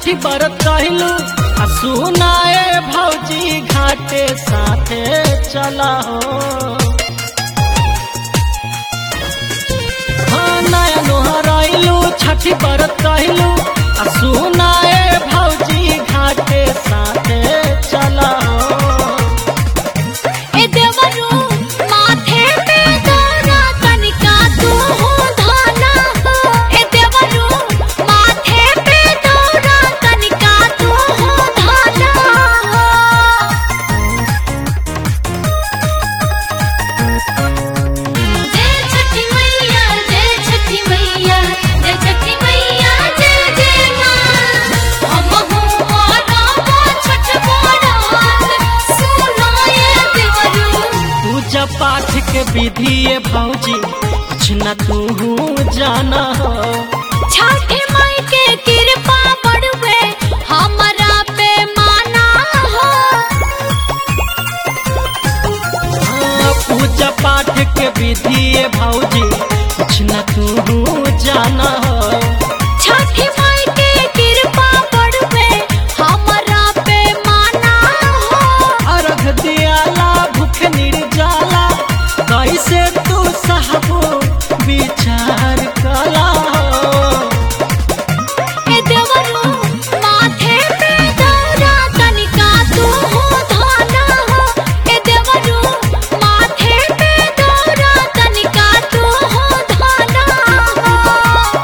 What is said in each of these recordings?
छठी बरत कहलू आ सुनाए भौजी घाटे साथे चला हो हाँ नया नोहराइलू छठी बरत कहलू आ सुनाए भौजी घाटे साथे चला हो ए देवरू माथे पे दौरा तनिका तू हो धाना हो ए देवरू माथे पे दौरा तनिका तू हो धाना हो जय छठी मैया जय छठी मैया जय छठी मैया जय जय मां हम हो रामा छठ बड़ात सुनाए देवरू पूजा पाठ के विधि ये भौजी कुछ न तू जाना हो छठी माई के कृपा बढ़वे हमरा पे माना हो हाँ, पूजा पाठ के विधि ये भौजी कुछ न तू जाना हो छठी माई के कृपा बढ़वे हमरा पे माना हो अर्घ दियाला भूख निर्जाला कैसे तू सहबो विचार कला हो ए देवरू माथे पे दौरा तनिका तू हो धाना हो ए देवरू माथे पे दौरा तनिका तू हो धाना हो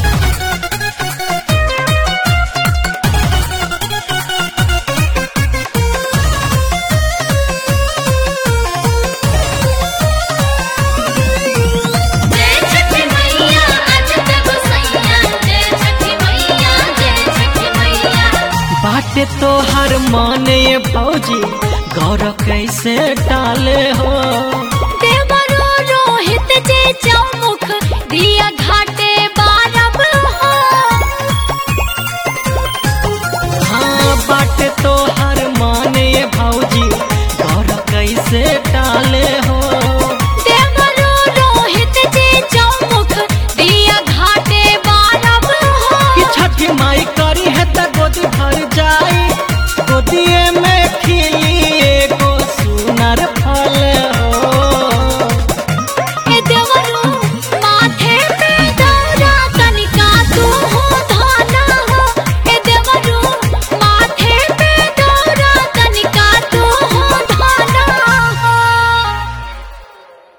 जय छठी मैया आज तक सैया जय छठी मैया जय छठी मैया बाटे तो हर माने ये भौजी गौर कैसे टाले हो